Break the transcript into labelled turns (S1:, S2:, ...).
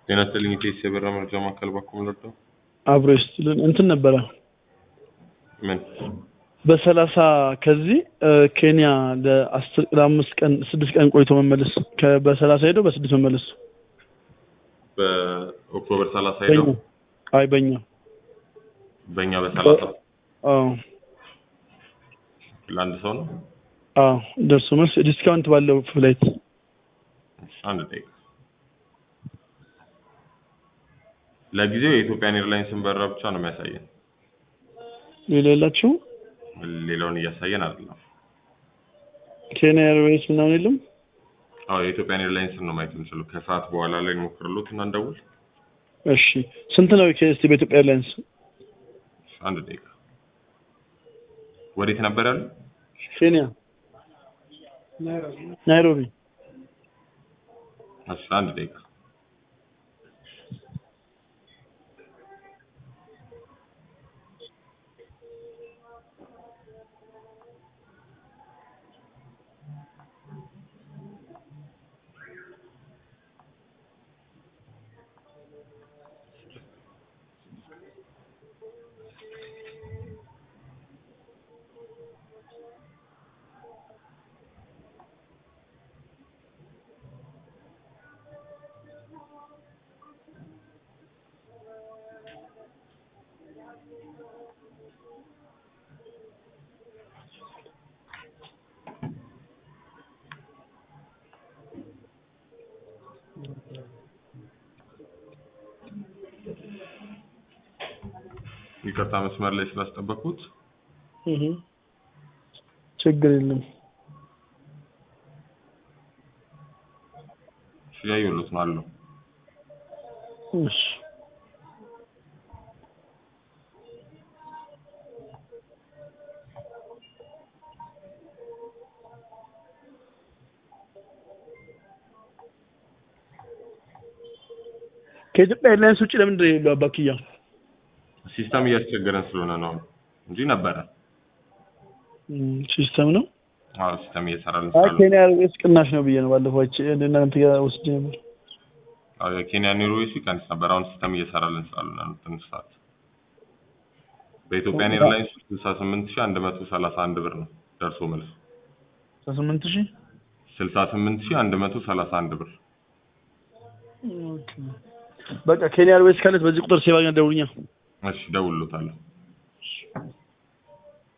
S1: ጤና ይስጥልኝ ኢቴስ የበራ መረጃ ማዕከል በኩል መርጠው
S2: አብሮ ይስጥልን እንትን ነበረ
S1: ምን
S2: በሰላሳ ከዚህ ኬንያ ለአስር ለአምስት ቀን ስድስት ቀን ቆይቶ መመለስ ከ- በሰላሳ ሄደው በስድስት መመለስ
S1: በኦክቶበር ሰላሳ ሄደው
S2: በኛ አይ በኛ
S1: በእኛ በሰላሳ
S2: አዎ
S1: ለአንድ ሰው ነው።
S2: አዎ ደርሶ መልስ ዲስካውንት ባለው ፍላይት
S1: እሺ፣ አንድ ደቂቃ ለጊዜው የኢትዮጵያን ኤርላይንስን በረራ ብቻ ነው የሚያሳየን።
S2: ሌላ የላችሁ
S1: ሌላውን እያሳየን አይደለም።
S2: ኬንያ ኤርዌይስ ምናምን የለም
S1: አዎ የኢትዮጵያን ኤርላይንስን ነው ማየት የምንችለው። ከሰዓት በኋላ ላይ እንሞክርሎት እና እንደውል።
S2: እሺ ስንት ነው ከስቲ በኢትዮጵያ ኤርላይንስ
S1: እሺ፣ አንድ ደቂቃ ወዴት ነበር ያሉ?
S2: ኬንያ ናይሮቢ
S1: እሺ፣ አንድ ደቂቃ ይቅርታ መስመር ላይ ስላስጠበቅኩት።
S2: እህ ችግር የለም
S1: እሺ፣ እያየሁሎት ነው አለው።
S2: እሺ ከኢትዮጵያ ኤርላይንስ ውጭ ለምንድን ነው የሌለው አባክያ?
S1: ሲስተም እያስቸገረን ስለሆነ ነው እንጂ ነበረ።
S2: እም፣ ሲስተም ነው።
S1: አዎ ሲስተም እየሰራልን
S2: አይ
S1: ስላለ
S2: ኬንያ ኤርዌይስ ቅናሽ ነው ብዬ ነው ባለፈው አይቼ እናንተ ጋር ወስጄ ነበር።
S1: አዎ የኬንያ ኤርዌይስ ይቀንስ ነበር። አሁን ሲስተም እየሰራልን ስላለ ነው ትንሽ ሰዓት። በኢትዮጵያን ኤርላይንስ ስልሳ ስምንት ሺህ አንድ መቶ ሰላሳ አንድ ብር ነው ደርሶ መልስ
S2: ስምንት ሺህ
S1: ስልሳ ስምንት ሺህ አንድ መቶ ሰላሳ አንድ ብር።
S2: በቃ ኬንያ ኤርዌይስ ካለት በዚህ ቁጥር ሴቫኛ ደውልኛ።
S1: እሺ ደውሎታለሁ።